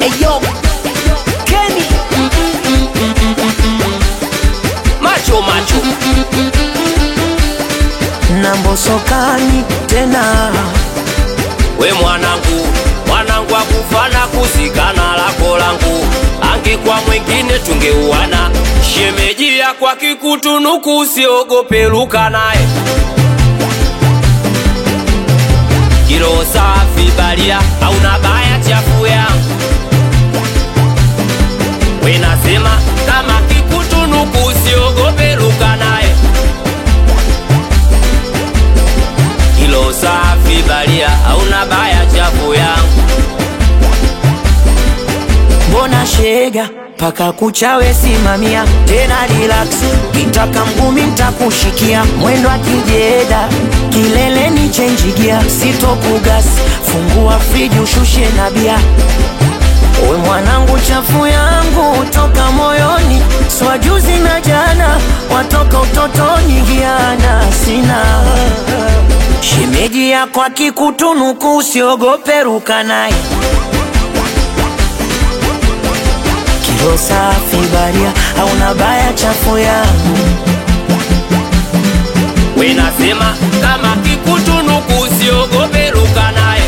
Eyo Kenny Macho macho na mbosokani tena we mwanangu mwanangu akufana kuzikana lako langu angekuwa mwingine tungeuana shemejia kwa kikutunuku usiogope luka naye kilo safi balia hauna baya chafu yangu we nasema kama kikutunuku usiogope luka naye kilo safi balia hauna baya chafu yangu mbona shega paka kuchawe simamia tena relax kitaka mgumi ntakushikia mwendo akijeda kileleni chenjigia sitokugas fungua friji ushushe na bia we mwanangu chafu yangu toka moyoni swajuzi na jana watoka utotoni giana sina shemeji yako akikutunuku usiogope ruka naye kilo safi baria hauna baya chafu yangu we nasema kama kikutunuku usiogope luka naye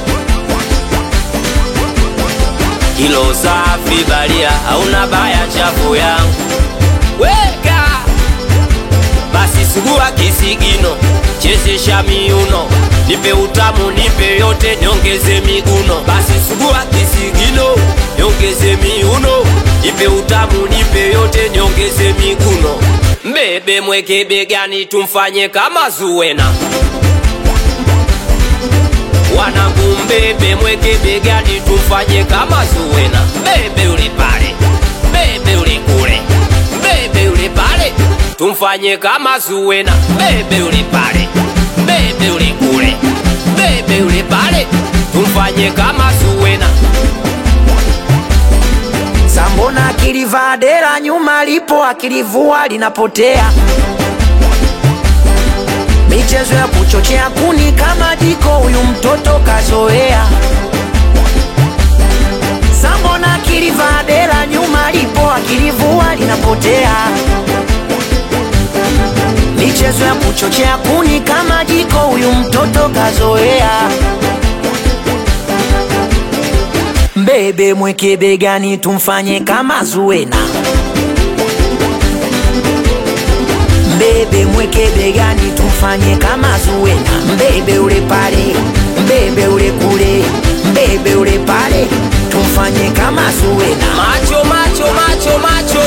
kilo safi balia hauna baya chafu yangu weka basi sugua kisigino chezesha miuno nipe utamu nipe yote niongeze miguno basi sugua kisigino niongeze miuno nipe utamu nipe yote niongeze miguno mbebe mweke begani tumfanye kama zuwena wanangu mbebe mweke begani tumfanye kama zuwena mbebe ule pale mbebe ule kule mbebe ule pale tumfanye kama zuwena mbebe ule pale mbebe ule kule mbebe ule pale tumfanye kama zuwena sambona akilivaa dera nyuma lipo akilivua linapotea michezo ya kuchochea kuni kama jiko huyu mtoto kazoea sambona akilivaa dera nyuma lipo akilivua linapotea michezo ya kuchochea kuni kama jiko huyu mtoto kazoea mbebe mweke begani tumfanye kama zuena mbebe mweke begani tumfanye kama zuena mbebe ule pale mbebe ule kule mbebe ule pale tumfanye kama zuena macho macho macho macho